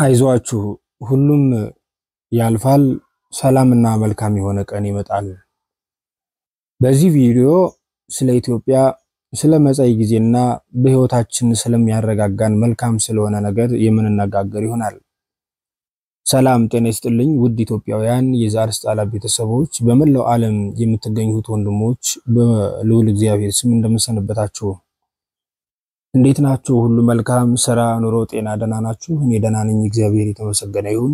አይዟችሁ ሁሉም ያልፋል፣ ሰላምና መልካም የሆነ ቀን ይመጣል። በዚህ ቪዲዮ ስለ ኢትዮጵያ፣ ስለ መጻኢ ጊዜና በሕይወታችን ስለሚያረጋጋን መልካም ስለሆነ ነገር የምንነጋገር ይሆናል። ሰላም ጤና ይስጥልኝ ውድ ኢትዮጵያውያን የዛሪስ ጣላ ቤተሰቦች፣ በመላው ዓለም የምትገኙት ወንድሞች በልዑል እግዚአብሔር ስም እንደምንሰንበታችሁ እንዴት ናችሁ? ሁሉ መልካም ስራ፣ ኑሮ፣ ጤና ደህና ናችሁ? እኔ ደህና ነኝ፣ እግዚአብሔር የተመሰገነ ይሁን።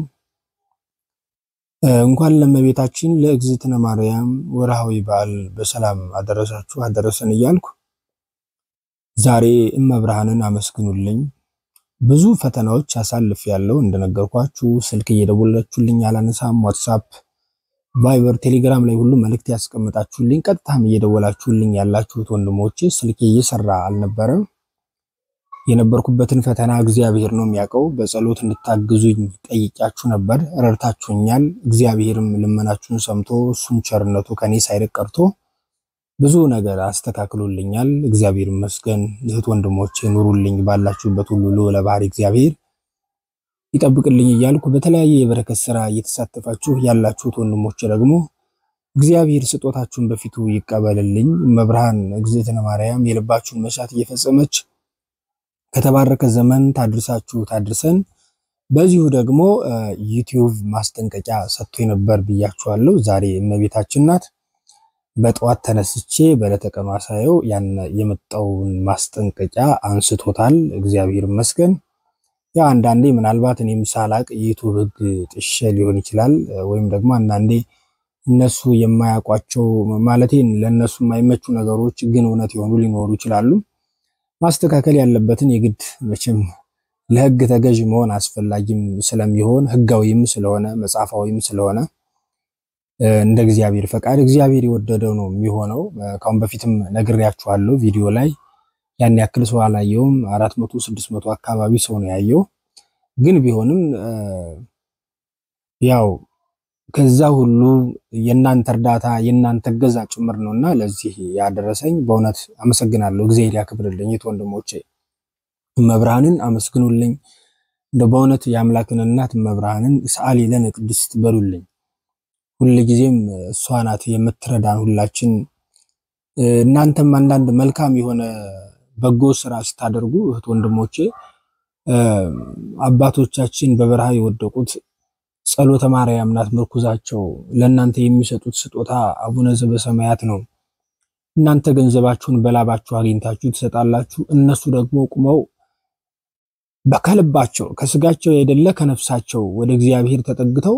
እንኳን ለእመቤታችን ለእግዝእትነ ማርያም ወርሃዊ በዓል በሰላም አደረሳችሁ አደረሰን እያልኩ ዛሬ እመብርሃንን አመስግኑልኝ። ብዙ ፈተናዎች አሳልፍ ያለው እንደነገርኳችሁ ስልክ እየደወላችሁልኝ አላነሳም። ዋትሳፕ፣ ቫይበር፣ ቴሌግራም ላይ ሁሉ መልእክት ያስቀምጣችሁልኝ ቀጥታም እየደወላችሁልኝ ያላችሁት ወንድሞቼ ስልኬ እየሰራ አልነበረም። የነበርኩበትን ፈተና እግዚአብሔር ነው የሚያውቀው። በጸሎት እንድታግዙኝ ጠይቂያችሁ ነበር፣ ረድታችሁኛል። እግዚአብሔርም ልመናችሁን ሰምቶ እሱም ቸርነቱ ከኔ ሳይርቅ ቀርቶ ብዙ ነገር አስተካክሎልኛል። እግዚአብሔር ይመስገን። እህት ወንድሞቼ ኑሩልኝ፣ ባላችሁበት ሁሉ ልዑለ ባሕሪ እግዚአብሔር ይጠብቅልኝ እያልኩ በተለያየ የበረከት ስራ እየተሳተፋችሁ ያላችሁት ወንድሞቼ ደግሞ እግዚአብሔር ስጦታችሁን በፊቱ ይቀበልልኝ። መብርሃን እግዝእትነ ማርያም የልባችሁን መሻት እየፈጸመች ከተባረከ ዘመን ታድርሳችሁ ታድርሰን። በዚሁ ደግሞ ዩቲዩብ ማስጠንቀቂያ ሰጥቶ ነበር ብያችኋለሁ። ዛሬ እመቤታችን ናት። በጠዋት ተነስቼ በዕለተ ቀኗ ሳየው ያን የመጣውን ማስጠንቀቂያ አንስቶታል። እግዚአብሔር ይመስገን። ያ አንዳንዴ ምናልባት እኔም ሳላቅ የዩቱብ ሕግ ጥሼ ሊሆን ይችላል። ወይም ደግሞ አንዳንዴ እነሱ የማያውቋቸው ማለቴ ለእነሱ የማይመቹ ነገሮች ግን እውነት የሆኑ ሊኖሩ ይችላሉ። ማስተካከል ያለበትን የግድ መቼም ለሕግ ተገዥ መሆን አስፈላጊም ስለሚሆን ሕጋዊም ስለሆነ መጽሐፋዊም ስለሆነ እንደ እግዚአብሔር ፈቃድ እግዚአብሔር የወደደው ነው የሚሆነው። ካሁን በፊትም ነግሬያችኋለሁ ቪዲዮ ላይ ያን ያክል ሰው አላየውም። አራት መቶ ስድስት መቶ አካባቢ ሰው ነው ያየው። ግን ቢሆንም ያው ከዛ ሁሉ የእናንተ እርዳታ የእናንተ እገዛ ጭምር ነውና ለዚህ ያደረሰኝ በእውነት አመሰግናለሁ። እግዚአብሔር ያክብርልኝ። የት ወንድሞቼ እመብርሃንን አመስግኑልኝ። እንደ በእውነት የአምላክን እናት እመብርሃንን ሰአሊ ለነ ቅድስት በሉልኝ። ሁልጊዜም እሷ ናት የምትረዳን ሁላችን። እናንተም አንዳንድ መልካም የሆነ በጎ ስራ ስታደርጉ እህት ወንድሞቼ አባቶቻችን በበረሃ የወደቁት ጸሎተ ማርያም ናት ምርኩዛቸው። ለእናንተ የሚሰጡት ስጦታ አቡነ ዘበሰማያት ነው። እናንተ ገንዘባችሁን በላባችሁ አግኝታችሁ ትሰጣላችሁ። እነሱ ደግሞ ቁመው ከልባቸው ከስጋቸው ያይደለ ከነፍሳቸው ወደ እግዚአብሔር ተጠግተው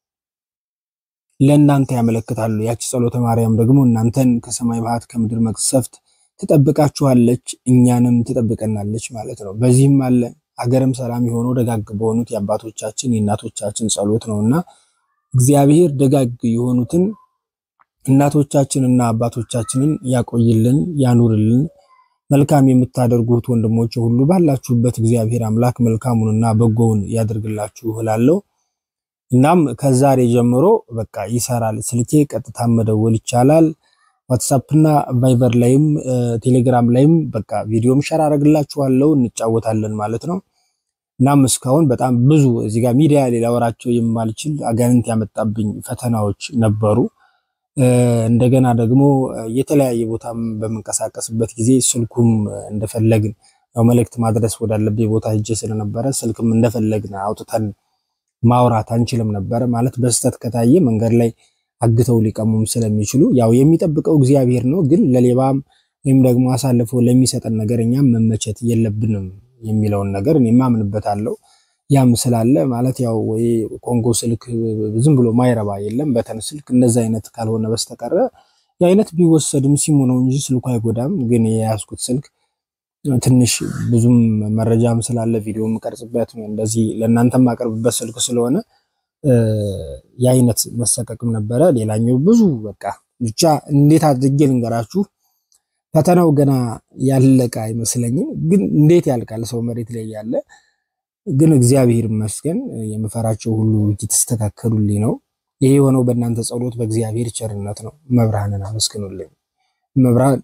ለእናንተ ያመለክታሉ። ያቺ ጸሎተ ማርያም ደግሞ እናንተን ከሰማይ መዓት ከምድር መቅሰፍት ትጠብቃችኋለች፣ እኛንም ትጠብቀናለች ማለት ነው። በዚህም አለ ሀገርም ሰላም የሆነው ደጋግ በሆኑት የአባቶቻችን የእናቶቻችን ጸሎት ነውና እግዚአብሔር ደጋግ የሆኑትን እናቶቻችንና አባቶቻችንን ያቆይልን፣ ያኑርልን። መልካም የምታደርጉት ወንድሞች ሁሉ ባላችሁበት እግዚአብሔር አምላክ መልካሙንና በጎውን ያደርግላችሁ እላለሁ። እናም ከዛሬ ጀምሮ በቃ ይሰራል ስልኬ፣ ቀጥታ መደወል ይቻላል። ዋትሳፕና ቫይበር ላይም ቴሌግራም ላይም በቃ ቪዲዮም ሸር አደርግላችኋለሁ እንጫወታለን ማለት ነው። እናም እስካሁን በጣም ብዙ እዚህ ጋር ሚዲያ ላይ ላወራቸው የማልችል አጋንንት ያመጣብኝ ፈተናዎች ነበሩ። እንደገና ደግሞ የተለያየ ቦታም በምንቀሳቀስበት ጊዜ ስልኩም እንደፈለግን ያው መልእክት ማድረስ ወዳለብኝ ቦታ ሄጄ ስለነበረ ስልክም እንደፈለግን አውጥተን ማውራት አንችልም ነበረ። ማለት በስህተት ከታየ መንገድ ላይ አግተው ሊቀሙም ስለሚችሉ ያው የሚጠብቀው እግዚአብሔር ነው። ግን ለሌባም ወይም ደግሞ አሳልፎ ለሚሰጠን ነገር እኛም መመቸት የለብንም የሚለውን ነገር እኔ ማምንበታለሁ። ያም ስላለ ማለት ያው ወይ ኮንጎ ስልክ ዝም ብሎ ማይረባ የለም በተን ስልክ እንደዛ አይነት ካልሆነ በስተቀረ የአይነት ቢወሰድም ሲሙ ነው እንጂ ስልኩ አይጎዳም። ግን የያዝኩት ስልክ ትንሽ ብዙም መረጃም ስላለ ቪዲዮ የምቀርጽበት እንደዚህ ለእናንተ የማቀርብበት ስልክ ስለሆነ የአይነት መሰቀቅም ነበረ። ሌላኛው ብዙ በቃ ብቻ እንዴት አድርጌ ልንገራችሁ፣ ፈተናው ገና ያለቀ አይመስለኝም። ግን እንዴት ያልቃል ሰው መሬት ላይ ያለ። ግን እግዚአብሔር ይመስገን የምፈራቸው ሁሉ እየተስተካከሉልኝ ነው። ይሄ የሆነው በእናንተ ጸሎት፣ በእግዚአብሔር ቸርነት ነው። መብርሃንን አመስግኑልኝ። መብርሃን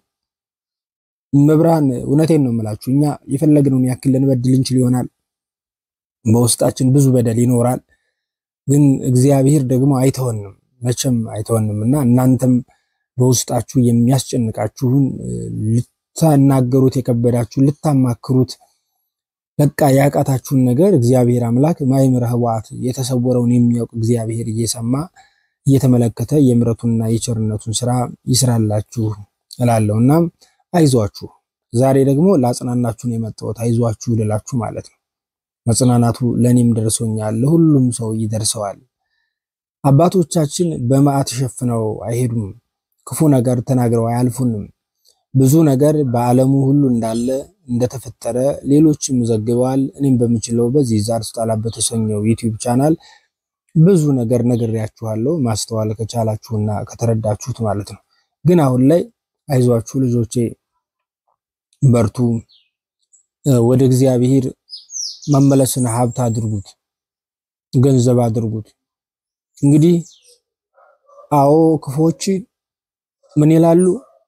መብርሃን እውነቴን ነው የምላችሁ፣ እኛ የፈለግነውን ያክል ልንበድል እንችል ይሆናል በውስጣችን ብዙ በደል ይኖራል። ግን እግዚአብሔር ደግሞ አይተወንም፣ መቼም አይተወንም እና እናንተም በውስጣችሁ የሚያስጨንቃችሁን ልታናገሩት የከበዳችሁ ልታማክሩት በቃ ያቃታችሁን ነገር እግዚአብሔር አምላክ ማይምረ ህዋት የተሰወረውን የሚያውቅ እግዚአብሔር እየሰማ እየተመለከተ የምሕረቱንና የቸርነቱን ስራ ይስራላችሁ እላለሁ እና አይዟችሁ። ዛሬ ደግሞ ለአጽናናችሁን የመጣሁት አይዟችሁ ልላችሁ ማለት ነው። መጽናናቱ ለእኔም ደርሶኛል፣ ለሁሉም ሰው ይደርሰዋል። አባቶቻችን በመዓት ሸፍነው አይሄዱም። ክፉ ነገር ተናግረው አያልፉንም። ብዙ ነገር በዓለሙ ሁሉ እንዳለ እንደተፈጠረ ሌሎችም ዘግበዋል። እኔም በምችለው በዚህ ዛር ስጣላ በተሰኘው ዩቲዩብ ቻናል ብዙ ነገር ነግሬያችኋለሁ። ማስተዋል ከቻላችሁና ከተረዳችሁት ማለት ነው። ግን አሁን ላይ አይዟችሁ ልጆቼ፣ በርቱ። ወደ እግዚአብሔር መመለስን ሀብት አድርጉት፣ ገንዘብ አድርጉት። እንግዲህ አዎ ክፎች ምን ይላሉ?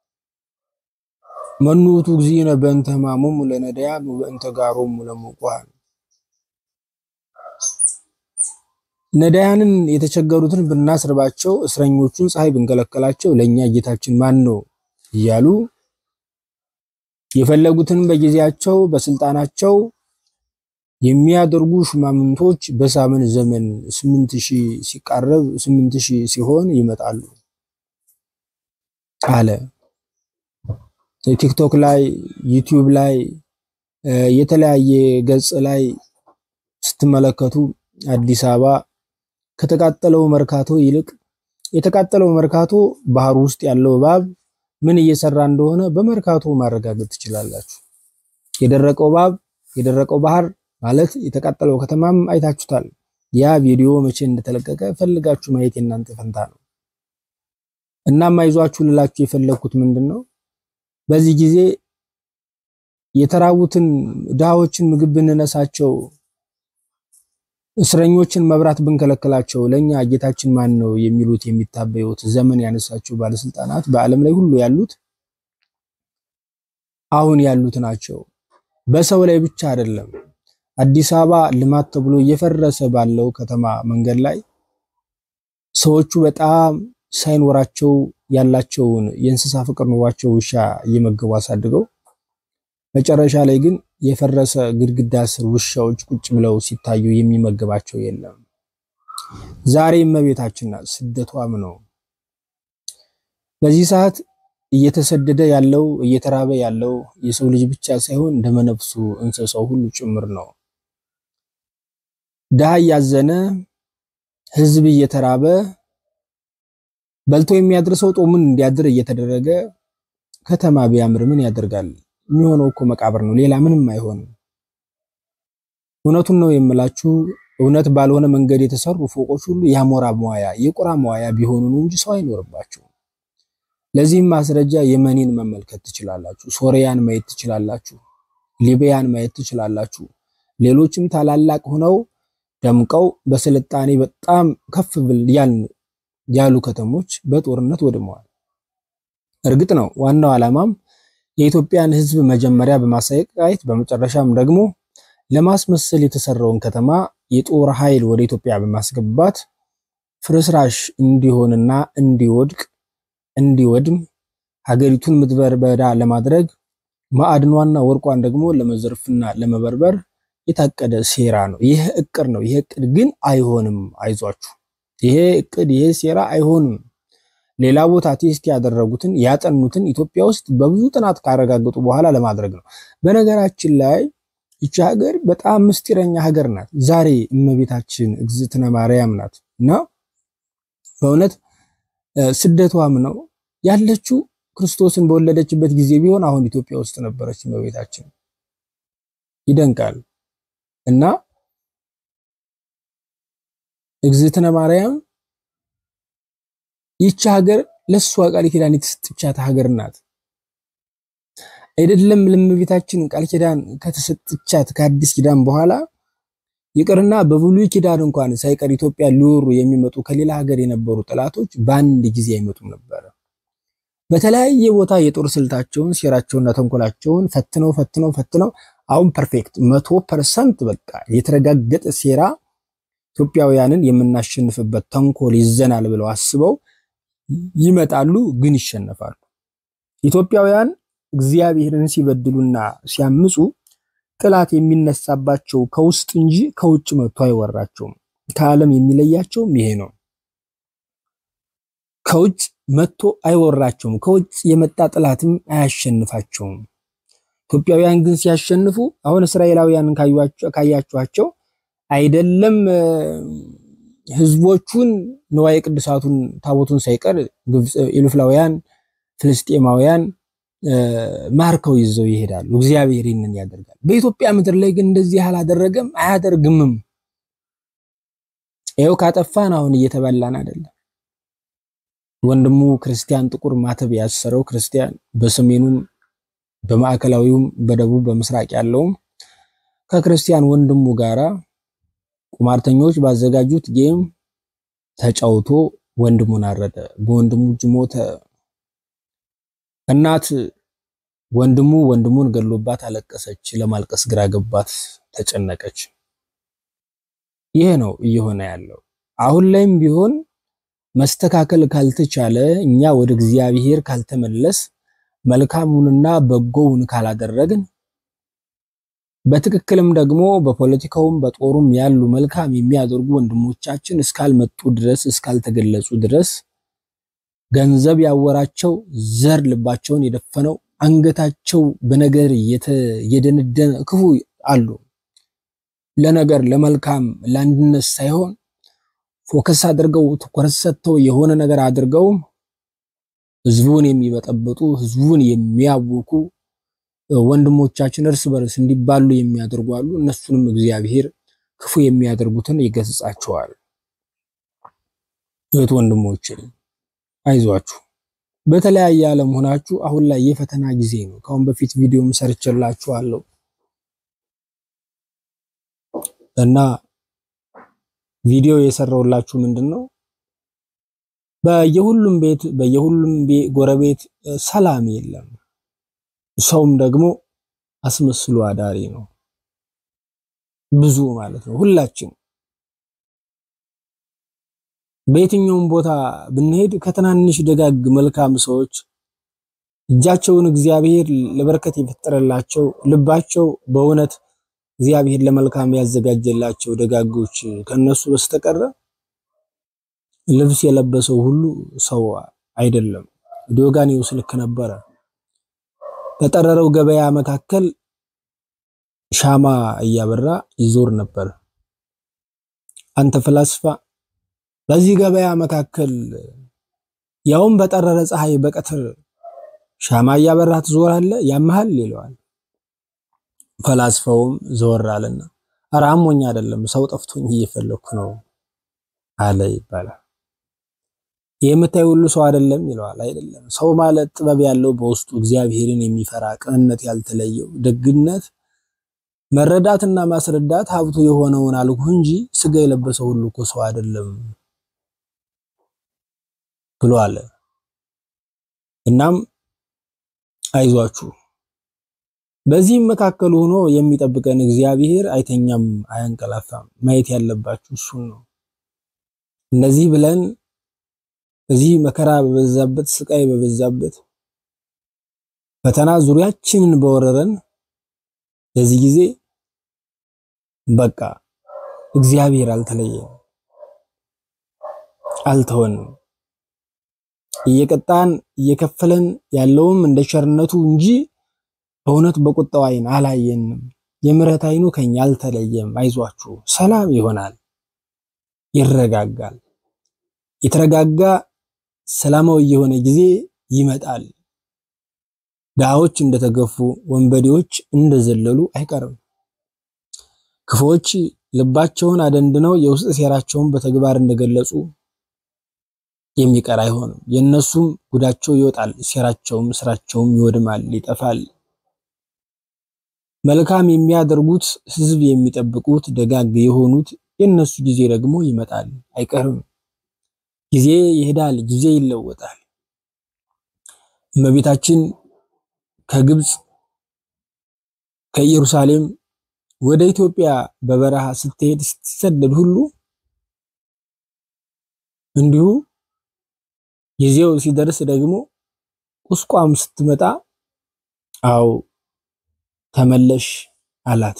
መኑቱ እግዚእነ በእንተ ሕማሞሙ ለነዳያን ወበእንተ ጋሮሙ ለሙቁሃን። ነዳያንን የተቸገሩትን ብናስርባቸው፣ እስረኞቹን ፀሐይ ብንከለከላቸው ለእኛ ጌታችን ማን ነው እያሉ የፈለጉትን በጊዜያቸው በስልጣናቸው የሚያደርጉ ሹማምንቶች በሳምን ዘመን ስምንት ሺህ ሲቃረብ ስምንት ሺህ ሲሆን ይመጣሉ አለ። ቲክቶክ ላይ ዩቲዩብ ላይ የተለያየ ገጽ ላይ ስትመለከቱ አዲስ አበባ ከተቃጠለው መርካቶ ይልቅ የተቃጠለው መርካቶ ባህር ውስጥ ያለው እባብ ምን እየሰራ እንደሆነ በመርካቶ ማረጋገጥ ትችላላችሁ። የደረቀው እባብ የደረቀው ባህር ማለት የተቃጠለው ከተማም አይታችሁታል። ያ ቪዲዮ መቼ እንደተለቀቀ ፈልጋችሁ ማየት የእናንተ ፈንታ ነው። እናም አይዟችሁ ልላችሁ የፈለግኩት ምንድን ነው በዚህ ጊዜ የተራቡትን ድሃዎችን ምግብ ብንነሳቸው፣ እስረኞችን መብራት ብንከለክላቸው ለኛ ጌታችን ማን ነው የሚሉት የሚታበዩት ዘመን ያነሳቸው ባለስልጣናት በዓለም ላይ ሁሉ ያሉት አሁን ያሉት ናቸው። በሰው ላይ ብቻ አይደለም። አዲስ አበባ ልማት ተብሎ እየፈረሰ ባለው ከተማ መንገድ ላይ ሰዎቹ በጣም ሳይኖራቸው ያላቸውን የእንስሳ ፍቅር ኑሯቸው ውሻ እየመገቡ አሳድገው መጨረሻ ላይ ግን የፈረሰ ግድግዳ ስር ውሻዎች ቁጭ ብለው ሲታዩ የሚመገባቸው የለም። ዛሬ እመቤታችን ናት፣ ስደቷም ነው። በዚህ ሰዓት እየተሰደደ ያለው እየተራበ ያለው የሰው ልጅ ብቻ ሳይሆን ደመነፍሱ እንስሳው ሁሉ ጭምር ነው። ድሃ እያዘነ ህዝብ እየተራበ በልቶ የሚያድርሰው ጦሙን እንዲያድር እየተደረገ ከተማ ቢያምር ምን ያደርጋል? የሚሆነው እኮ መቃብር ነው፣ ሌላ ምንም አይሆንም። እውነቱን ነው የምላችሁ። እውነት ባልሆነ መንገድ የተሰሩ ፎቆች ሁሉ የአሞራ መዋያ የቁራ መዋያ ቢሆኑ ነው እንጂ ሰው አይኖርባቸውም። ለዚህም ማስረጃ የመኒን መመልከት ትችላላችሁ፣ ሶሪያን ማየት ትችላላችሁ፣ ሊቢያን ማየት ትችላላችሁ። ሌሎችም ታላላቅ ሆነው ደምቀው በስልጣኔ በጣም ከፍ ብል ያሉ ከተሞች በጦርነት ወድመዋል። እርግጥ ነው ዋናው ዓላማም የኢትዮጵያን ሕዝብ መጀመሪያ በማሳየት በመጨረሻም ደግሞ ለማስመሰል የተሰራውን ከተማ የጦር ኃይል ወደ ኢትዮጵያ በማስገባት ፍርስራሽ እንዲሆንና እንዲወድቅ እንዲወድም ሀገሪቱን ምድረ በዳ ለማድረግ ማዕድኗና ወርቋን ደግሞ ለመዘርፍና ለመበርበር የታቀደ ሴራ ነው። ይህ እቅድ ነው። ይህ እቅድ ግን አይሆንም። አይዟችሁ፣ ይሄ እቅድ ይሄ ሴራ አይሆንም። ሌላ ቦታ ቴስት ያደረጉትን ያጠኑትን ኢትዮጵያ ውስጥ በብዙ ጥናት ካረጋገጡ በኋላ ለማድረግ ነው። በነገራችን ላይ ይቺ ሀገር በጣም ምስጢረኛ ሀገር ናት። ዛሬ እመቤታችን እግዝእትነ ማርያም ናት እና በእውነት ስደቷም ነው ያለችው ክርስቶስን በወለደችበት ጊዜ ቢሆን አሁን ኢትዮጵያ ውስጥ ነበረች እመቤታችን። ይደንቃል። እና እግዝእትነ ማርያም ይቺ ሀገር ለሷ ቃል ኪዳን የተሰጠቻት ሀገር ናት። አይደለም ለእመቤታችን ቃል ኪዳን ከተሰጠቻት ከአዲስ ኪዳን በኋላ ይቅርና በብሉይ ኪዳን እንኳን ሳይቀር ኢትዮጵያ ሊወሩ የሚመጡ ከሌላ ሀገር የነበሩ ጠላቶች በአንድ ጊዜ አይመጡም ነበረ። በተለያየ ቦታ የጦር ስልታቸውን ሴራቸውንና ተንኮላቸውን ፈትነው ፈትነው ፈትነው አሁን ፐርፌክት መቶ ፐርሰንት በቃ የተረጋገጠ ሴራ ኢትዮጵያውያንን የምናሸንፍበት ተንኮል ይዘናል ብለው አስበው ይመጣሉ፣ ግን ይሸነፋሉ። ኢትዮጵያውያን እግዚአብሔርን ሲበድሉና ሲያምፁ ጥላት የሚነሳባቸው ከውስጥ እንጂ ከውጭ መጥቶ አይወራቸውም። ከዓለም የሚለያቸውም ይሄ ነው። ከውጭ መጥቶ አይወራቸውም። ከውጭ የመጣ ጥላትም አያሸንፋቸውም። ኢትዮጵያውያን ግን ሲያሸንፉ አሁን እስራኤላውያንን ካያችኋቸው አይደለም ህዝቦቹን ንዋየ ቅዱሳቱን ታቦቱን ሳይቀር ኢሉፍላውያን፣ ፍልስጤማውያን ማርከው ይዘው ይሄዳሉ። እግዚአብሔር ይህንን ያደርጋል። በኢትዮጵያ ምድር ላይ ግን እንደዚህ አላደረገም፣ አያደርግምም። ይኸው ካጠፋን አሁን እየተበላን አይደለም። ወንድሙ ክርስቲያን ጥቁር ማተብ ያሰረው ክርስቲያን በሰሜኑም በማዕከላዊውም በደቡብ በምስራቅ ያለውም ከክርስቲያን ወንድሙ ጋራ ቁማርተኞች ባዘጋጁት ጌም ተጫውቶ ወንድሙን አረደ። በወንድሙ እጅ ሞተ። እናት ወንድሙ ወንድሙን ገሎባት አለቀሰች። ለማልቀስ ግራ ገባት፣ ተጨነቀች። ይሄ ነው እየሆነ ያለው። አሁን ላይም ቢሆን መስተካከል ካልተቻለ እኛ ወደ እግዚአብሔር ካልተመለስ መልካሙንና በጎውን ካላደረግን በትክክልም ደግሞ በፖለቲካውም በጦሩም ያሉ መልካም የሚያደርጉ ወንድሞቻችን እስካልመጡ ድረስ እስካልተገለጹ ድረስ ገንዘብ ያወራቸው ዘር ልባቸውን የደፈነው አንገታቸው በነገር የደነደነ ክፉ አሉ። ለነገር ለመልካም ለአንድነት ሳይሆን ፎከስ አድርገው ትኩረት ሰጥተው የሆነ ነገር አድርገው ህዝቡን የሚበጠብጡ ህዝቡን የሚያውኩ ወንድሞቻችን እርስ በርስ እንዲባሉ የሚያደርጉ አሉ። እነሱንም እግዚአብሔር ክፉ የሚያደርጉትን ይገስጻቸዋል። እህት ወንድሞች አይዟችሁ። በተለያየ ዓለም ሆናችሁ አሁን ላይ የፈተና ጊዜ ነው። ከአሁን በፊት ቪዲዮም ሰርቼላችኋለሁ እና ቪዲዮ የሰራውላችሁ ምንድን ነው በየሁሉም ቤት በየሁሉም ጎረቤት ሰላም የለም። ሰውም ደግሞ አስመስሎ አዳሪ ነው። ብዙ ማለት ነው። ሁላችን በየትኛውም ቦታ ብንሄድ ከትናንሽ ደጋግ መልካም ሰዎች እጃቸውን እግዚአብሔር ለበረከት የፈጠረላቸው ልባቸው በእውነት እግዚአብሔር ለመልካም ያዘጋጀላቸው ደጋጎች ከነሱ በስተቀረ ልብስ የለበሰው ሁሉ ሰው አይደለም። ዲዮጋኔዎስ ልክ ነበረ። በጠረረው ገበያ መካከል ሻማ እያበራ ይዞር ነበር። አንተ ፍላስፋ በዚህ ገበያ መካከል ያውም በጠረረ ፀሐይ በቀትር ሻማ እያበራ ትዞራለህ? ያመሃል ይለዋል። ፈላስፋውም ዘወር አለና ኧረ አሞኝ አይደለም ሰው ጠፍቶኝ እየፈለኩ ነው አለ ይባላል። የምታይ ሁሉ ሰው አይደለም ይለዋል። አይደለም ሰው ማለት ጥበብ ያለው በውስጡ እግዚአብሔርን የሚፈራ ቅንነት ያልተለየው ደግነት፣ መረዳትና ማስረዳት ሀብቱ የሆነውን አልኩ እንጂ ስጋ የለበሰ ሁሉ እኮ ሰው አይደለም ብሎ አለ። እናም አይዟችሁ በዚህም መካከል ሆኖ የሚጠብቀን እግዚአብሔር አይተኛም፣ አያንቀላፋም። ማየት ያለባችሁ እሱን ነው። እነዚህ ብለን እዚህ መከራ በበዛበት ስቃይ በበዛበት ፈተና ዙሪያችንን በወረረን በዚህ ጊዜ በቃ እግዚአብሔር አልተለየም፣ አልተወንም። እየቀጣን እየከፈለን ያለውም እንደ ቸርነቱ እንጂ በእውነት በቁጣው ዓይን አላየንም። የምሕረት ዓይኑ ከኛ አልተለየም። አይዟችሁ፣ ሰላም ይሆናል፣ ይረጋጋል። የተረጋጋ ሰላማዊ የሆነ ጊዜ ይመጣል። ድሃዎች እንደተገፉ፣ ወንበዴዎች እንደዘለሉ አይቀርም። ክፉዎች ልባቸውን አደንድነው የውስጥ ሴራቸውን በተግባር እንደገለጹ የሚቀር አይሆንም። የእነሱም ጉዳቸው ይወጣል፣ ሴራቸውም ስራቸውም ይወድማል፣ ይጠፋል። መልካም የሚያደርጉት ሕዝብ የሚጠብቁት ደጋግ የሆኑት የእነሱ ጊዜ ደግሞ ይመጣል፣ አይቀርም። ጊዜ ይሄዳል፣ ጊዜ ይለወጣል። እመቤታችን ከግብፅ ከኢየሩሳሌም ወደ ኢትዮጵያ በበረሃ ስትሄድ ስትሰደድ ሁሉ እንዲሁ ጊዜው ሲደርስ ደግሞ ቁስቋም ስትመጣ አው ተመለሽ አላት።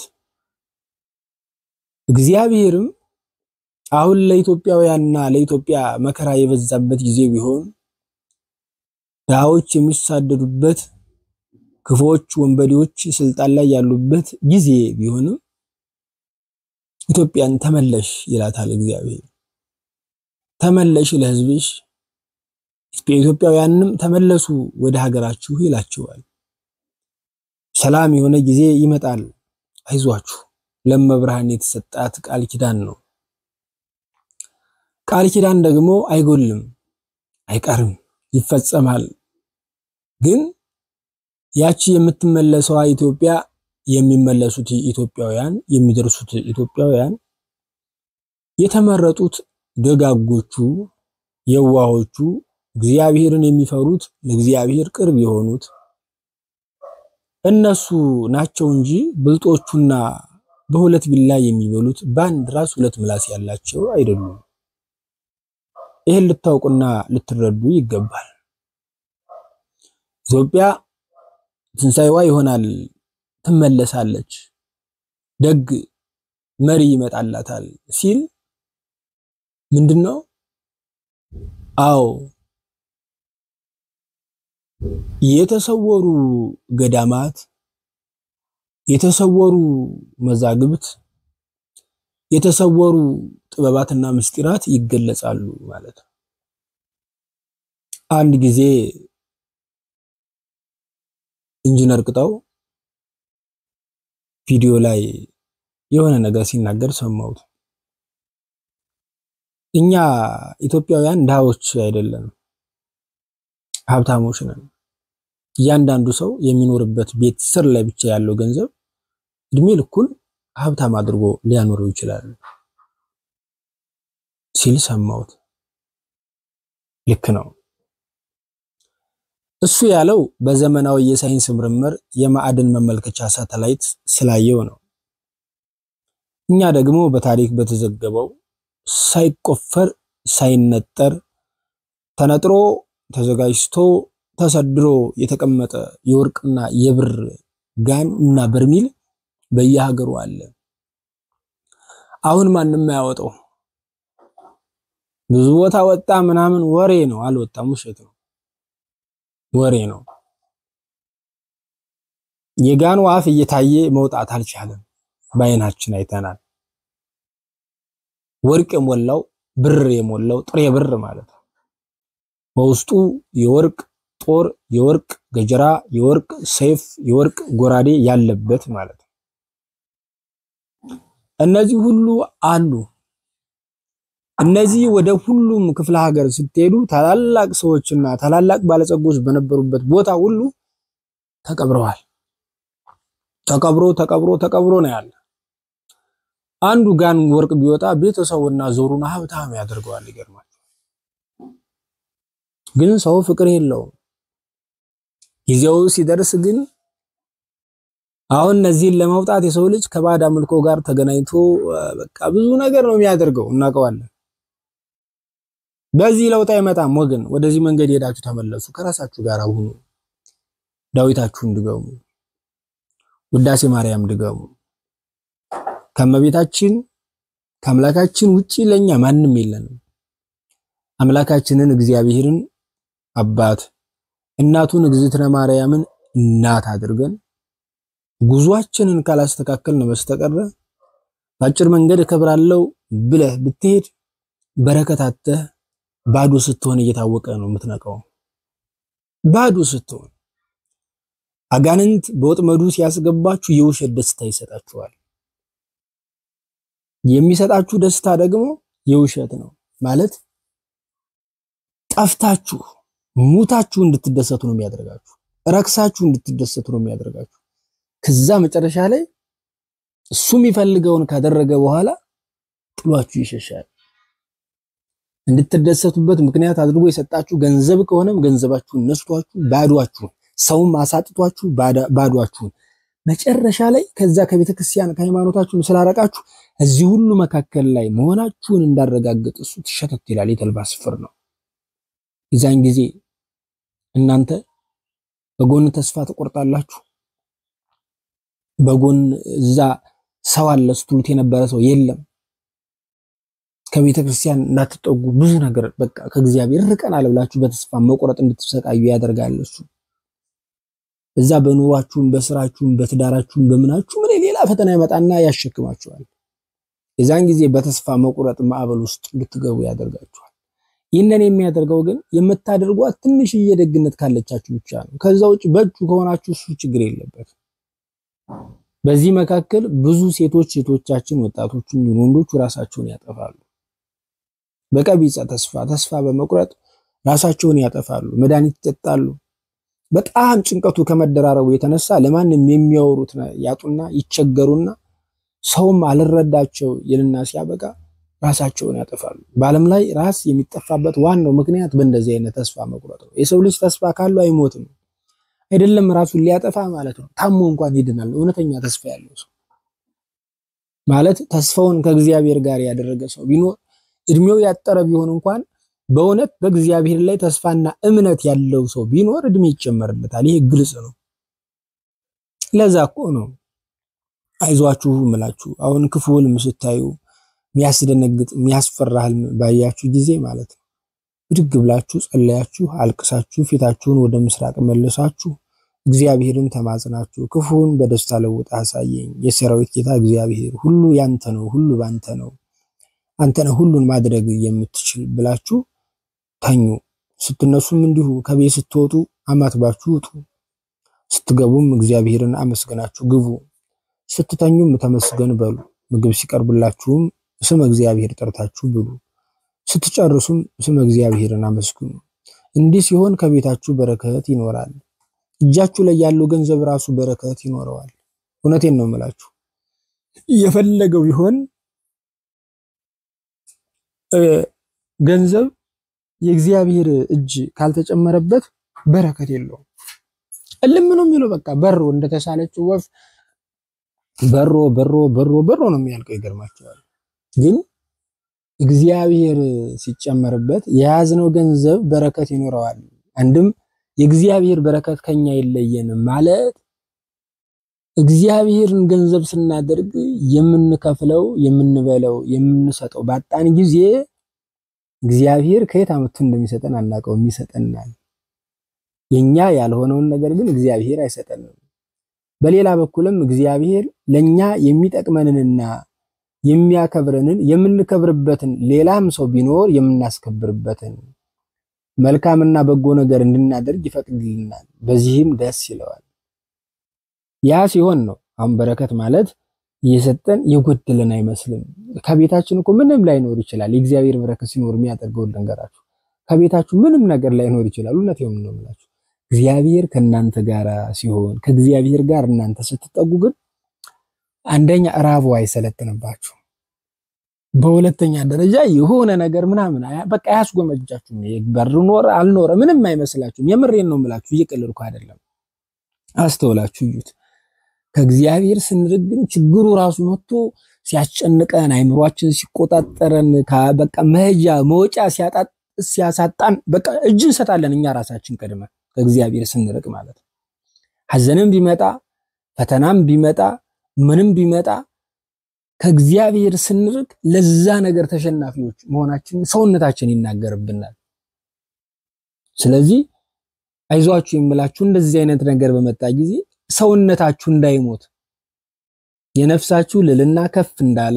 እግዚአብሔርም አሁን ለኢትዮጵያውያንና ለኢትዮጵያ መከራ የበዛበት ጊዜ ቢሆን ድሃዎች የሚሳደዱበት ክፉዎች ወንበዴዎች ስልጣን ላይ ያሉበት ጊዜ ቢሆንም ኢትዮጵያን ተመለሽ ይላታል እግዚአብሔር። ተመለሽ ለሕዝብሽ፣ ኢትዮጵያውያንም ተመለሱ ወደ ሀገራችሁ ይላቸዋል። ሰላም የሆነ ጊዜ ይመጣል፣ አይዟችሁ። ለመብርሃን የተሰጣት ቃል ኪዳን ነው። ቃል ኪዳን ደግሞ አይጎልም፣ አይቀርም፣ ይፈጸማል። ግን ያቺ የምትመለሰዋ ኢትዮጵያ የሚመለሱት ኢትዮጵያውያን የሚደርሱት ኢትዮጵያውያን የተመረጡት ደጋጎቹ የዋሆቹ እግዚአብሔርን የሚፈሩት ለእግዚአብሔር ቅርብ የሆኑት እነሱ ናቸው እንጂ ብልጦቹና በሁለት ቢላ የሚበሉት በአንድ ራስ ሁለት ምላስ ያላቸው አይደሉም። ይህን ልታውቁና ልትረዱ ይገባል። ኢትዮጵያ ትንሣኤዋ ይሆናል፣ ትመለሳለች፣ ደግ መሪ ይመጣላታል ሲል ምንድን ነው? አዎ የተሰወሩ ገዳማት፣ የተሰወሩ መዛግብት፣ የተሰወሩ ጥበባትና ምስጢራት ይገለጻሉ ማለት ነው። አንድ ጊዜ ኢንጂነር ቅጣው ቪዲዮ ላይ የሆነ ነገር ሲናገር ሰማሁት። እኛ ኢትዮጵያውያን ድሃዎች አይደለንም፣ ሀብታሞች ነን። እያንዳንዱ ሰው የሚኖርበት ቤት ስር ላይ ብቻ ያለው ገንዘብ እድሜ ልኩን ሀብታም አድርጎ ሊያኖረው ይችላል ሲል ሰማሁት። ልክ ነው። እሱ ያለው በዘመናዊ የሳይንስ ምርምር የማዕድን መመልከቻ ሳተላይት ስላየው ነው። እኛ ደግሞ በታሪክ በተዘገበው ሳይቆፈር ሳይነጠር ተነጥሮ ተዘጋጅቶ ተሰድሮ የተቀመጠ የወርቅና የብር ጋን እና በርሚል በየሀገሩ አለ። አሁን ማንም አያወጣው። ብዙ ቦታ ወጣ ምናምን ወሬ ነው። አልወጣም፣ ውሸት ነው፣ ወሬ ነው። የጋኑ አፍ እየታየ መውጣት አልቻለም። በአይናችን አይተናል። ወርቅ የሞላው ብር የሞላው ጥሬ ብር ማለት ነው። በውስጡ የወርቅ ጦር፣ የወርቅ ገጀራ፣ የወርቅ ሰይፍ፣ የወርቅ ጎራዴ ያለበት ማለት ነው። እነዚህ ሁሉ አሉ። እነዚህ ወደ ሁሉም ክፍለ ሀገር ስትሄዱ ታላላቅ ሰዎችና ታላላቅ ባለጸጎች በነበሩበት ቦታ ሁሉ ተቀብረዋል። ተቀብሮ ተቀብሮ ተቀብሮ ነው ያለ። አንዱ ጋን ወርቅ ቢወጣ ቤተሰቡና ዞሩን ሀብታም ያደርገዋል። ይገርማል። ግን ሰው ፍቅር የለውም። ጊዜው ሲደርስ ግን አሁን እነዚህን ለማውጣት የሰው ልጅ ከባዕድ አምልኮ ጋር ተገናኝቶ በቃ ብዙ ነገር ነው የሚያደርገው፣ እናውቀዋለን። በዚህ ለውጥ አይመጣም ወገን። ወደዚህ መንገድ ሄዳችሁ ተመለሱ። ከራሳችሁ ጋር ሁኑ። ዳዊታችሁን ድገሙ። ውዳሴ ማርያም ድገሙ። ከመቤታችን ከአምላካችን ውጪ ለኛ ማንም የለንም። አምላካችንን እግዚአብሔርን አባት እናቱን እግዝእትነ ማርያምን እናት አድርገን ጉዟችንን ካላስተካከልን በስተቀር በአጭር መንገድ እከብራለሁ ብለህ ብትሄድ በረከታተህ ባዶ ስትሆን እየታወቀ ነው የምትነቀው። ባዶ ስትሆን አጋንንት በወጥመዱ ሲያስገባችሁ የውሸት ደስታ ይሰጣችኋል። የሚሰጣችሁ ደስታ ደግሞ የውሸት ነው ማለት ጠፍታችሁ ሙታችሁ እንድትደሰቱ ነው የሚያደርጋችሁ። ረክሳችሁ እንድትደሰቱ ነው የሚያደርጋችሁ። ከዛ መጨረሻ ላይ እሱ የሚፈልገውን ካደረገ በኋላ ጥሏችሁ ይሸሻል። እንድትደሰቱበት ምክንያት አድርጎ የሰጣችሁ ገንዘብ ከሆነም ገንዘባችሁን ነስቷችሁ ባዷችሁን፣ ሰውም አሳጥቷችሁ ባዷችሁን፣ መጨረሻ ላይ ከዛ ከቤተ ክርስቲያን ከሃይማኖታችሁን ስላረቃችሁ እዚህ ሁሉ መካከል ላይ መሆናችሁን እንዳረጋግጥ እሱ ትሸተት ይላል። የተልባ ስፍር ነው። የዛን ጊዜ እናንተ በጎን ተስፋ ትቆርጣላችሁ። በጎን እዛ ሰው አለ ስትሉት የነበረ ሰው የለም። ከቤተ ክርስቲያን እንዳትጠጉ ብዙ ነገር በቃ ከእግዚአብሔር ርቀናል ብላችሁ በተስፋ መቁረጥ እንድትሰቃዩ ያደርጋል እሱ። በዛ በኑሯችሁም በስራችሁም በትዳራችሁም በምናችሁ ምን ሌላ ፈተና ይመጣና ያሸክማችኋል። የዛን ጊዜ በተስፋ መቁረጥ ማዕበል ውስጥ እንድትገቡ ያደርጋችኋል። ይህንን የሚያደርገው ግን የምታደርጓት ትንሽዬ ደግነት ካለቻችሁ ብቻ ነው። ከዛ ውጭ በእጁ ከሆናችሁ እሱ ችግር የለበትም። በዚህ መካከል ብዙ ሴቶች ሴቶቻችን ወጣቶቹም ወንዶቹ ራሳቸውን ያጠፋሉ። በቀቢጸ ተስፋ ተስፋ በመቁረጥ ራሳቸውን ያጠፋሉ። መድኃኒት ይጠጣሉ። በጣም ጭንቀቱ ከመደራረቡ የተነሳ ለማንም የሚያወሩት ያጡና ይቸገሩና ሰውም አልረዳቸው ይልና ሲያበቃ ራሳቸውን ያጠፋሉ። በዓለም ላይ ራስ የሚጠፋበት ዋናው ምክንያት በእንደዚህ አይነት ተስፋ መቁረጥ ነው። የሰው ልጅ ተስፋ ካለው አይሞትም። አይደለም ራሱን ሊያጠፋ ማለት ነው። ታሞ እንኳን ይድናል። እውነተኛ ተስፋ ያለው ሰው ማለት ተስፋውን ከእግዚአብሔር ጋር ያደረገ ሰው ቢኖር እድሜው ያጠረ ቢሆን እንኳን በእውነት በእግዚአብሔር ላይ ተስፋና እምነት ያለው ሰው ቢኖር እድሜ ይጨመርለታል። ይሄ ግልጽ ነው። ለዛ እኮ ነው አይዟችሁ እምላችሁ። አሁን ክፉ ህልም ስታዩ የሚያስደነግጥ የሚያስፈራ ህልም ባያችሁ ጊዜ ማለት ነው ብድግ ብላችሁ ጸለያችሁ፣ አልቅሳችሁ ፊታችሁን ወደ ምስራቅ መልሳችሁ እግዚአብሔርን ተማጽናችሁ ክፉውን በደስታ ለውጥ አሳየኝ፣ የሰራዊት ጌታ እግዚአብሔር ሁሉ ያንተ ነው፣ ሁሉ ባንተ ነው፣ አንተ ነህ ሁሉን ማድረግ የምትችል ብላችሁ ተኙ። ስትነሱም እንዲሁ ከቤት ስትወጡ አማትባችሁ ውጡ። ስትገቡም እግዚአብሔርን አመስግናችሁ ግቡ። ስትተኙም ተመስገን በሉ። ምግብ ሲቀርብላችሁም ስመ እግዚአብሔር ጠርታችሁ ብሉ። ስትጨርሱም ስመ እግዚአብሔርን አመስግኑ። እንዲህ ሲሆን ከቤታችሁ በረከት ይኖራል። እጃችሁ ላይ ያለው ገንዘብ ራሱ በረከት ይኖረዋል። እውነቴን ነው የምላችሁ። የፈለገው ቢሆን ገንዘብ የእግዚአብሔር እጅ ካልተጨመረበት በረከት የለውም። እልም ነው የሚለው በቃ በሮ እንደተሳለችው ወፍ በሮ በሮ በሮ በሮ ነው የሚያልቀው። ይገርማቸዋል። ግን እግዚአብሔር ሲጨመርበት የያዝነው ገንዘብ በረከት ይኖረዋል። አንድም የእግዚአብሔር በረከት ከኛ የለየንም ማለት እግዚአብሔርን ገንዘብ ስናደርግ የምንከፍለው የምንበለው የምንሰጠው ባጣን ጊዜ እግዚአብሔር ከየት አመቱ እንደሚሰጠን አናውቀውም፣ ይሰጠናል። የኛ ያልሆነውን ነገር ግን እግዚአብሔር አይሰጠንም። በሌላ በኩልም እግዚአብሔር ለኛ የሚጠቅመንንና የሚያከብረንን የምንከብርበትን ሌላም ሰው ቢኖር የምናስከብርበትን መልካምና በጎ ነገር እንድናደርግ ይፈቅድልናል። በዚህም ደስ ይለዋል። ያ ሲሆን ነው አሁን በረከት ማለት እየሰጠን የጎደለን አይመስልም። ከቤታችን እኮ ምንም ላይኖር ይችላል። የእግዚአብሔር በረከት ሲኖር የሚያደርገው ልንገራችሁ። ከቤታችሁ ምንም ነገር ላይኖር ይችላል። እውነቴን ነው የምላችሁ። እግዚአብሔር ከእናንተ ጋር ሲሆን ከእግዚአብሔር ጋር እናንተ ስትጠጉ ግን አንደኛ ራቡ አይሰለጥንባችሁ፣ በሁለተኛ ደረጃ የሆነ ነገር ምናምን በቃ አያስጎመጃችሁም። በር ኖረ አልኖረ ምንም አይመስላችሁም። የምሬን ነው የምላችሁ፣ እየቀለድኩ አይደለም። አስተውላችሁ እዩት። ከእግዚአብሔር ስንርቅ ግን ችግሩ ራሱ መጥቶ ሲያስጨንቀን አይምሯችን ሲቆጣጠረን በቃ መሄጃ መውጫ ሲያሳጣን በቃ እጅ እንሰጣለን እኛ ራሳችን ቀድመን ከእግዚአብሔር ስንርቅ ማለት ነው። ሐዘንም ቢመጣ ፈተናም ቢመጣ ምንም ቢመጣ ከእግዚአብሔር ስንርቅ ለዛ ነገር ተሸናፊዎች መሆናችን ሰውነታችን ይናገርብናል። ስለዚህ አይዟችሁ የምላችሁ እንደዚህ አይነት ነገር በመጣ ጊዜ ሰውነታችሁ እንዳይሞት የነፍሳችሁ ልልና ከፍ እንዳለ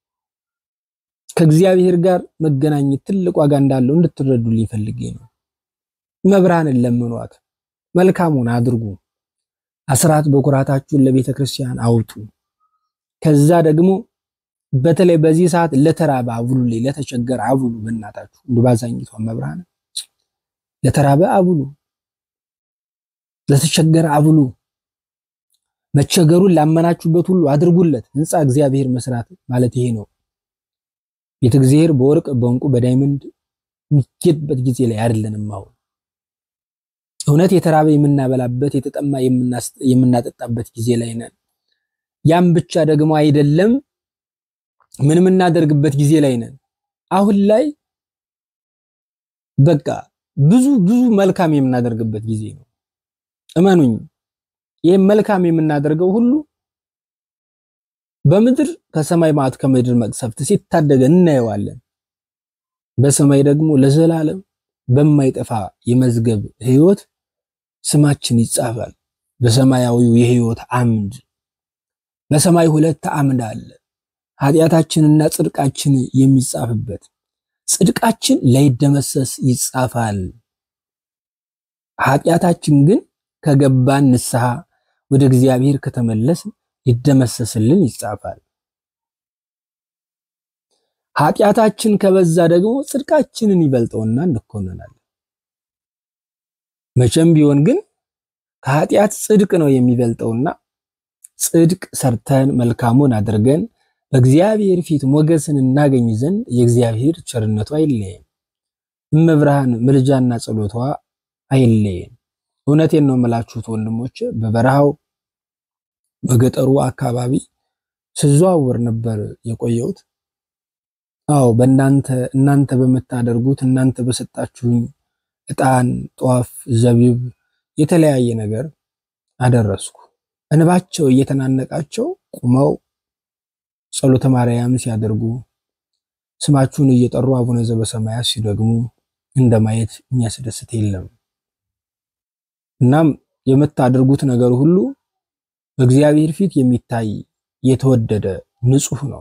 ከእግዚአብሔር ጋር መገናኘት ትልቅ ዋጋ እንዳለው እንድትረዱልኝ ፈልጌ ነው። መብራንን ለምኗት፣ መልካሙን አድርጉ፣ አስራት በኩራታችሁን ለቤተ ክርስቲያን አውጡ። ከዛ ደግሞ በተለይ በዚህ ሰዓት ለተራበ አብሉልኝ፣ ለተቸገረ አብሉ። በእናታችሁ እንደ ባዛኝቷ መብራን ለተራበ አብሉ፣ ለተቸገረ አብሉ። መቸገሩን ላመናችሁበት ሁሉ አድርጉለት። ህንፃ እግዚአብሔር መስራት ማለት ይሄ ነው። ቤተ እግዚአብሔር በወርቅ በእንቁ በዳይመንድ የሚጌጥበት ጊዜ ላይ አይደለንም። አሁን እውነት የተራበ የምናበላበት የተጠማ የምናጠጣበት ጊዜ ላይ ነን። ያም ብቻ ደግሞ አይደለም፣ ምን የምናደርግበት ጊዜ ላይ ነን። አሁን ላይ በቃ ብዙ ብዙ መልካም የምናደርግበት ጊዜ ነው። እመኑኝ፣ ይህም መልካም የምናደርገው ሁሉ በምድር ከሰማይ መዓት ከምድር መቅሰፍት ሲታደገን እናየዋለን። በሰማይ ደግሞ ለዘላለም በማይጠፋ የመዝገብ ሕይወት ስማችን ይጻፋል። በሰማያዊው የሕይወት አምድ በሰማይ ሁለት አምድ አለ። ኃጢአታችንና ጽድቃችን የሚጻፍበት ጽድቃችን ላይደመሰስ ይጻፋል። ኃጢአታችን ግን ከገባን ንስሐ ወደ እግዚአብሔር ከተመለስ ይደመሰስልን ይጻፋል። ኃጢአታችን ከበዛ ደግሞ ጽድቃችንን ይበልጠውና እንኮነናለን። መቼም ቢሆን ግን ከኃጢአት ጽድቅ ነው የሚበልጠውና ጽድቅ ሰርተን መልካሙን አድርገን በእግዚአብሔር ፊት ሞገስን እናገኝ ዘንድ የእግዚአብሔር ቸርነቱ አይለየን። እመብርሃን ምልጃና ጸሎቷ አይለየን። እውነቴን ነው የምላችሁት ወንድሞች፣ በበረሃው በገጠሩ አካባቢ ስዘዋወር ነበር የቆየሁት። አዎ በእናንተ እናንተ በምታደርጉት እናንተ በሰጣችሁኝ ዕጣን፣ ጧፍ፣ ዘቢብ የተለያየ ነገር አደረስኩ። እንባቸው እየተናነቃቸው ቁመው ጸሎተ ማርያም ሲያደርጉ ስማችሁን እየጠሩ አቡነ ዘበሰማያት ሲደግሙ እንደማየት የሚያስደስት የለም። እናም የምታደርጉት ነገር ሁሉ በእግዚአብሔር ፊት የሚታይ የተወደደ ንጹሕ ነው።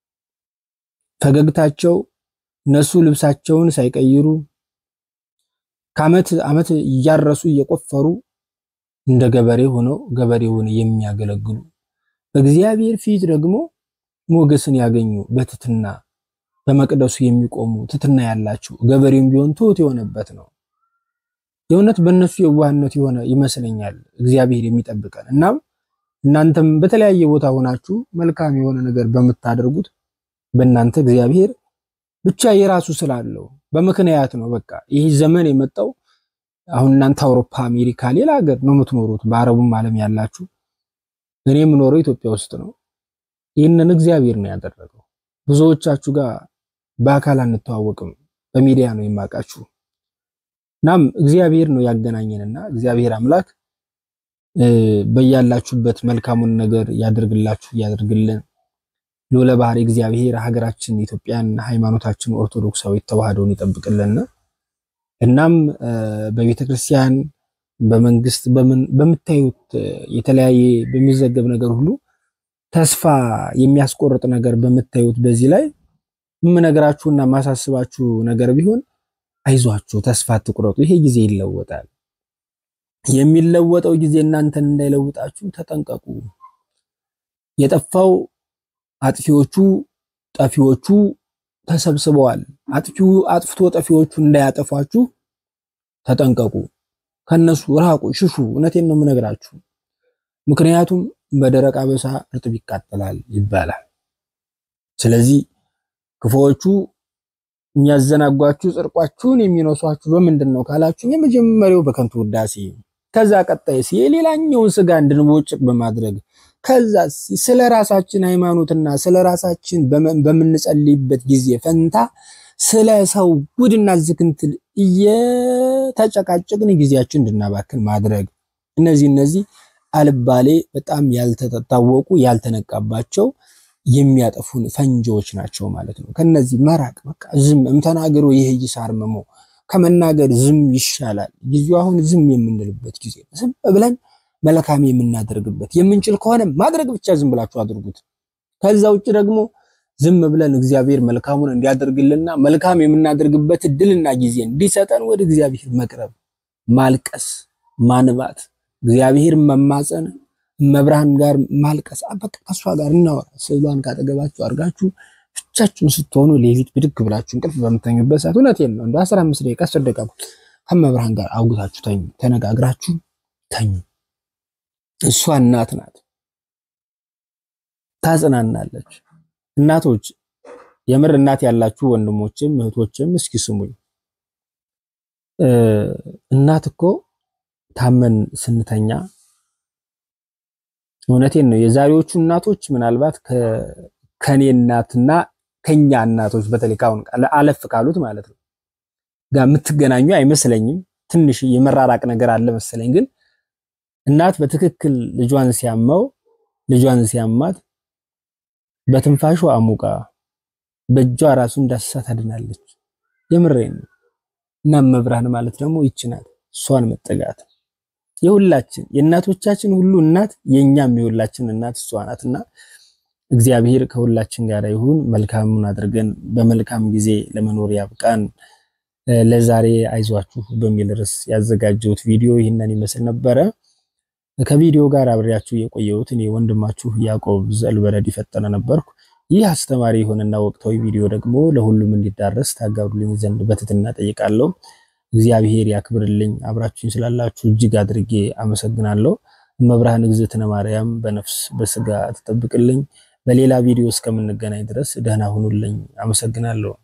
ፈገግታቸው እነሱ ልብሳቸውን ሳይቀይሩ ከዓመት ዓመት እያረሱ እየቆፈሩ እንደ ገበሬ ሆነው ገበሬውን የሚያገለግሉ በእግዚአብሔር ፊት ደግሞ ሞገስን ያገኙ በትትና በመቅደሱ የሚቆሙ ትትና ያላቸው ገበሬውም ቢሆን ትሁት የሆነበት ነው። የእውነት በእነሱ የዋህነት የሆነ ይመስለኛል እግዚአብሔር የሚጠብቀን። እናም እናንተም በተለያየ ቦታ ሆናችሁ መልካም የሆነ ነገር በምታደርጉት በእናንተ እግዚአብሔር ብቻ የራሱ ስላለው በምክንያት ነው። በቃ ይህ ዘመን የመጣው አሁን እናንተ አውሮፓ፣ አሜሪካ፣ ሌላ ሀገር ነው የምትኖሩት፣ በአረቡም ዓለም ያላችሁ። እኔ የምኖረው ኢትዮጵያ ውስጥ ነው። ይህንን እግዚአብሔር ነው ያደረገው። ብዙዎቻችሁ ጋር በአካል አንተዋወቅም፣ በሚዲያ ነው የማውቃችሁ። እናም እግዚአብሔር ነው ያገናኘንና እግዚአብሔር አምላክ በያላችሁበት መልካሙን ነገር ያደርግላችሁ ያደርግልን። ልዑለ ባህሪ እግዚአብሔር ሀገራችን ኢትዮጵያን ሃይማኖታችን ኦርቶዶክሳዊት ተዋህዶን ይጠብቅልን። እናም በቤተ ክርስቲያን በመንግስት በምታዩት የተለያየ በሚዘገብ ነገር ሁሉ ተስፋ የሚያስቆርጥ ነገር በምታዩት በዚህ ላይ የምነግራችሁና ማሳስባችሁ ነገር ቢሆን አይዟችሁ፣ ተስፋ አትቁረጡ። ይሄ ጊዜ ይለወጣል። የሚለወጠው ጊዜ እናንተን እንዳይለውጣችሁ ተጠንቀቁ። የጠፋው አጥፊዎቹ ጠፊዎቹ ተሰብስበዋል። አጥፊው አጥፍቶ ጠፊዎቹ እንዳያጠፏችሁ ተጠንቀቁ። ከነሱ ራቁ፣ ሽሹ። እውነቴን ነው የምነግራችሁ። ምክንያቱም በደረቅ አበሳ እርጥብ ይቃጠላል ይባላል። ስለዚህ ክፉዎቹ የሚያዘናጓችሁ ጽድቋችሁን የሚነሷችሁ በምንድን ነው ካላችሁ፣ የመጀመሪያው በከንቱ ውዳሴ፣ ከዛ ቀጣይስ የሌላኛውን ስጋ እንድንቦጭቅ በማድረግ ከዛ ስለ ራሳችን ሃይማኖትና ስለ ራሳችን በምንጸልይበት ጊዜ ፈንታ ስለ ሰው ጉድና ዝክንትል እየተጨቃጨቅን ጊዜያችን እንድናባክን ማድረግ እነዚህ እነዚህ አልባሌ በጣም ያልተታወቁ ያልተነቃባቸው የሚያጠፉን ፈንጂዎች ናቸው ማለት ነው። ከነዚህ መራቅ በቃ ዝም እምተናገሩ ይሄ ይሳርመሞ ከመናገር ዝም ይሻላል። ጊዜው አሁን ዝም የምንልበት ጊዜ ዝም ብለን መልካም የምናደርግበት የምንችል ከሆነ ማድረግ ብቻ ዝም ብላችሁ አድርጉት። ከዛ ውጭ ደግሞ ዝም ብለን እግዚአብሔር መልካሙን እንዲያደርግልና መልካም የምናደርግበት እድልና ጊዜ እንዲሰጠን ወደ እግዚአብሔር መቅረብ፣ ማልቀስ፣ ማንባት፣ እግዚአብሔር መማፀን፣ መብርሃን ጋር ማልቀስ። በቃ ከሷ ጋር እናወራ። ስዕሏን ካጠገባችሁ አድርጋችሁ ብቻችሁን ስትሆኑ ሌሊት ብድግ ብላችሁ እንቅልፍ በምተኙበት ሰዓት እውነቴን ነው እንደ 15 ደቂቃ 10 ደቂቃ ከመብርሃን ጋር አውግታችሁ ተኙ። ተነጋግራችሁ ተኙ። እሷ እናት ናት፣ ታጽናናለች። እናቶች የምር እናት ያላችሁ ወንድሞችም እህቶችም እስኪ ስሙኝ። እናት እኮ ታመን ስንተኛ እውነቴን ነው የዛሬዎቹ እናቶች ምናልባት ከኔ እናትና ከኛ እናቶች በተለይ ካሁን አለፍ ካሉት ማለት ነው ጋር የምትገናኙ አይመስለኝም። ትንሽ የመራራቅ ነገር አለ መሰለኝ። ግን እናት በትክክል ልጇን ሲያመው ልጇን ሲያማት በትንፋሹ አሙቃ በእጇ ራሱ እንዳስሳ ታድናለች። የምሬን ነው። እና መብርሃን ማለት ደግሞ ይቺ ናት። እሷን መጠጋት የሁላችን የእናቶቻችን ሁሉ እናት የኛም የሁላችን እናት እሷ ናትና እግዚአብሔር ከሁላችን ጋር ይሁን። መልካሙን አድርገን በመልካም ጊዜ ለመኖር ያብቃን። ለዛሬ አይዟችሁ በሚል ርዕስ ያዘጋጀሁት ቪዲዮ ይህንን ይመስል ነበረ። ከቪዲዮ ጋር አብሬያችሁ የቆየሁት እኔ ወንድማችሁ ያዕቆብ ዘልበረድ ፈጠነ ነበርኩ። ይህ አስተማሪ የሆነና ወቅታዊ ቪዲዮ ደግሞ ለሁሉም እንዲዳረስ ታጋሩልኝ ዘንድ በትህትና ጠይቃለሁ። እግዚአብሔር ያክብርልኝ። አብራችሁኝ ስላላችሁ እጅግ አድርጌ አመሰግናለሁ። እመብርሃን እግዝእትነ ማርያም በነፍስ በስጋ ትጠብቅልኝ። በሌላ ቪዲዮ እስከምንገናኝ ድረስ ደህና ሁኑልኝ። አመሰግናለሁ።